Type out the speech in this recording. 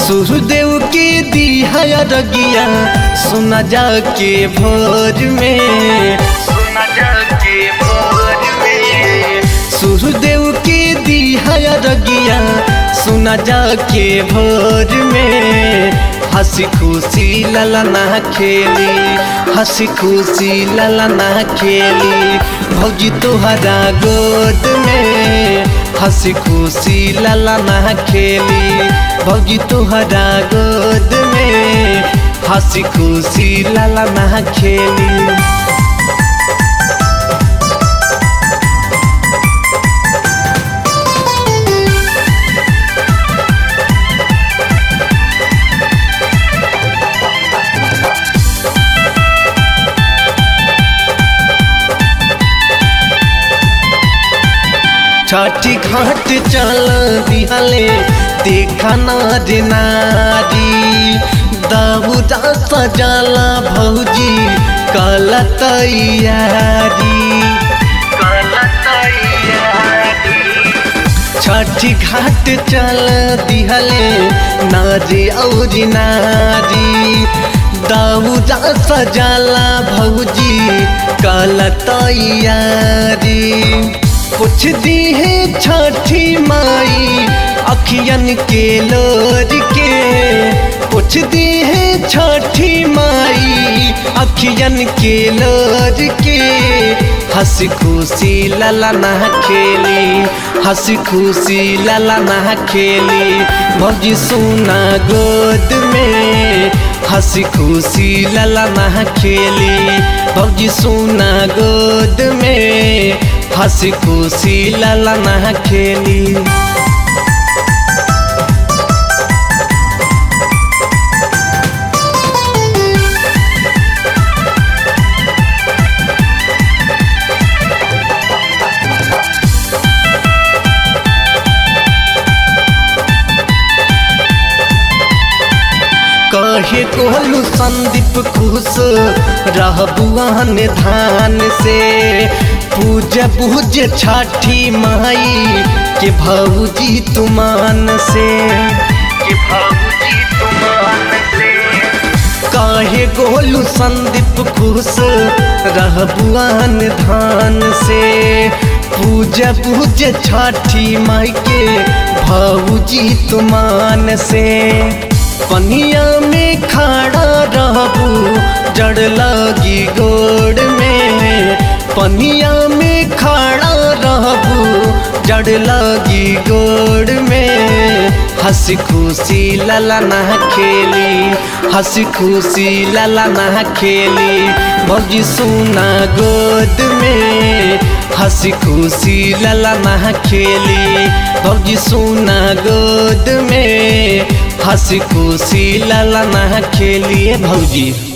सूर्यदेव के दिया रगिया सुना जाके भोर में सुना जाके भोर में सूर्यदेव के दिया रगिया सुना जाके भोर में हंसी खुशी ललना खेली हंसी खुशी ललना खेली भौजी तोहरा गोद में हंसी खुशी ललना खेली भौजी तोहरा गोद में हंसी खुशी ललना खेली छठी घाट चल दिहले देखा नार नारी दाऊदा सजाला भौजी कल तैयारी छठी घाट चल दिहले नारी और नारी दाऊदा सजाला भौजी कल तैयारी कुछ दी है छठी माई अखियन के लोर के कुछ दी है छठी माई अखियन के लोर के हंसी खुशी ललना खेली हंसी खुशी ललना खेली भौजी सोना गोद में हंसी खुशी ललना खेली भौजी सोना गोद में हंसी खुशी ललना खेली कहे कोहलू संदीप खुश रहबुआन धान से पूज पूज छठी माई के भौजी तुमान से के भौजी तुमान से काहे गोलू संदीप खुश रहबुआन धान से पूज पूज छठी माई के भौजी तुमान से पनिया में खड़ा रहबू जड़ लगी गोड़ में पनिया में खड़ा रहबू जड़ लगी गोड़ में हंसी खुशी ललना खेली हंसी खुशी ललना खेली भौजी सोना गोद में हंसी खुशी ललना खेली भौजी सोना गोद में हंसी खुशी ललना खेलिए भौजी